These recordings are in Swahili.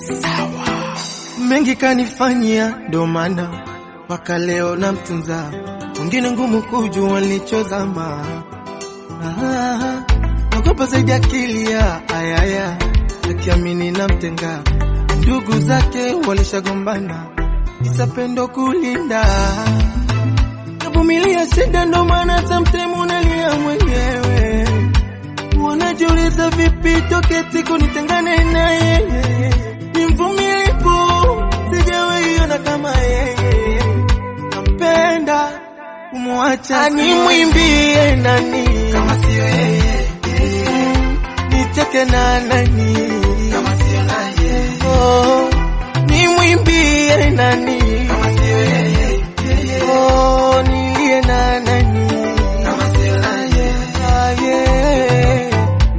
mengi kanifanyia, ndo maana mpaka leo namtunza. Wengine ngumu kujua nilichozama, Ah, naogopa zaidi akili ya ayaya, akiamini namtenga. Ndugu zake walishagombana, isa pendo kulinda, navumilia shida, ndo maana sometimes unalia mwenyewe Wanajiuliza vipi toke siku nitengane na yeye, ni mvumilivu, sijawahi ona kama yeye, nampenda kumwacha, nimwimbie nani kama sio yeye, nicheke na nani kama sio naye, oh, nimwimbie nani kama sio yeye, oh, nilie na nani kama sio naye, ah, yeah.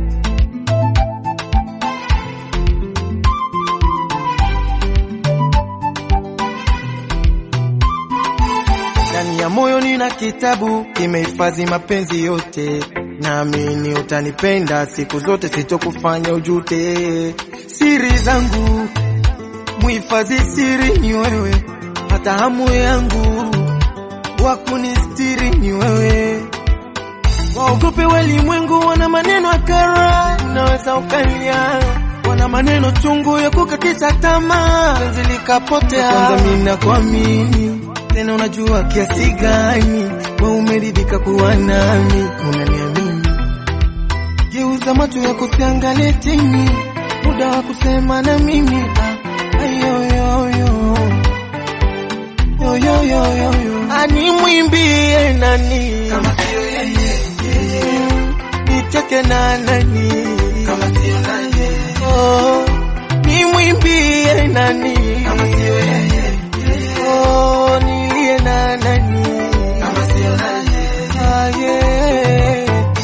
Ndani ya moyo nina kitabu kimehifadhi mapenzi yote, naamini utanipenda siku zote, sitokufanya ujute. Siri zangu muhifadhi, siri ni wewe, hata hamu yangu wa kunistiri ni wewe. Waogope walimwengu, wana maneno akara, unaweza ukalia, wana maneno chungu ya kukatisha tamaa, penzi likapotea. Kwanza mimi nakuamini tena, unajua kiasi gani wewe umeridhika kuwa nami, unaniamini. Geuza macho ya kusiangalie chini, muda wa kusema na mimi ah, ayoyoyo yoyoyoyo, animwimbie nani kama sio yeye nicheke na nani kama sio naye, oh, nimwimbie nani kama sio yeye, oh, nilie na nani kama sio naye, ah, yeah.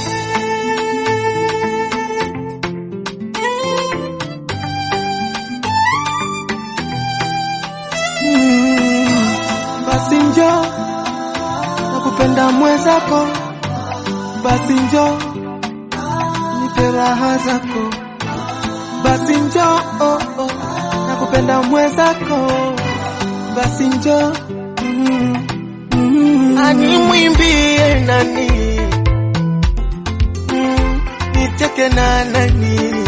Mm, basi njoo nakupenda mwenzako, basi njoo nipe raha zako, basi njoo oh, oh, nakupenda mwenzako, basi njoo mm, mm, animwimbie nani mm, nicheke na nani